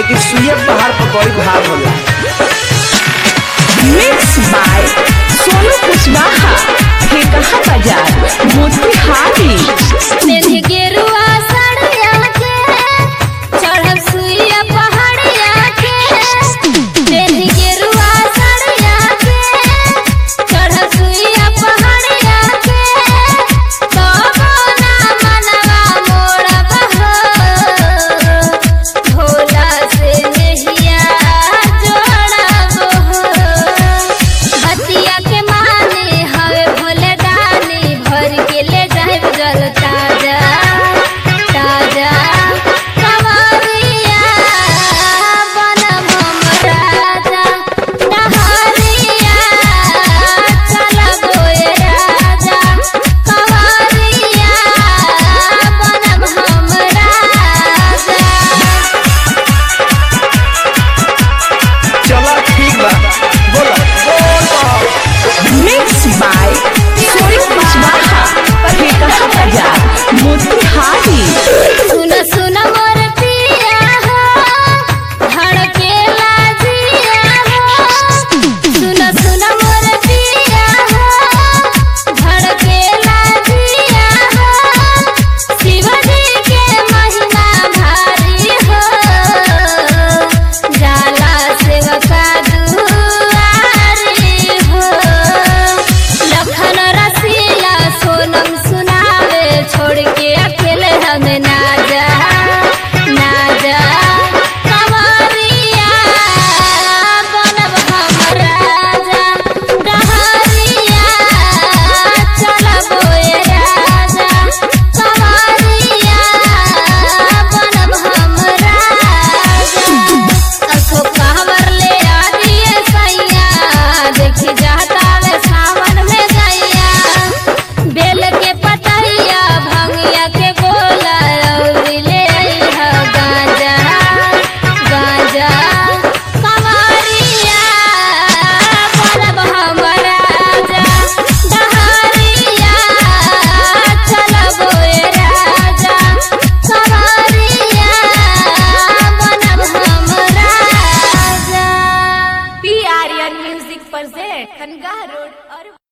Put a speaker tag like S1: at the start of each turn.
S1: लेकिन सुइया पहाड़ पर बड़ी भार होला
S2: मिक्स बाय सोनू कुशवाहा ठेकहा बाजार मोतिहारी
S3: मेरी गेरुआ साड़िया के चढ़ब सुइया पहाड़िया के मेरी गेरुआ साड़िया के चढ़ब सुइया पहाड़िया के तबो ना मनवा मोड़ब हो भोला से नहिया जोड़ब हो बतिया के माने हवे भोले दानी भर के ले जाए जल ताजा ताजा कवरिया बनम हम राजा डहरिया चलबो ए राजा कवरिया बनम हम राजा
S1: चलो ठीक बा बोलो बोलो
S2: मिक्स बाय सोनू कुशवाहा ठेकहा बाजार मोतिहारी
S3: सुन सुन मोर पिया हो धड़केला जिया हो सुन सुन मोर पिया हो धड़केला जिया हो शिव जी के महिमा भारी हो जाला सेवका दुआरी हो लखन रसीला सोनम सुनावे छोड़ के अकेले हमें ना जा ना जा कंवरिया बनब हम राजा डहरिया चलबो ए राजा कंवरिया बनब हम राजा असो कहवर ले आ दिए सैया देखी जाता वे सावन में गैया बेल के पतैया भंगिया के गोला और ले आइहा गांजा गांजा कंवरिया बनब हम राजा डहरिया चलबो ए राजा कंवरिया बनब हम राजा
S2: पी आर्यन म्यूजिक पर से खनगा रोड और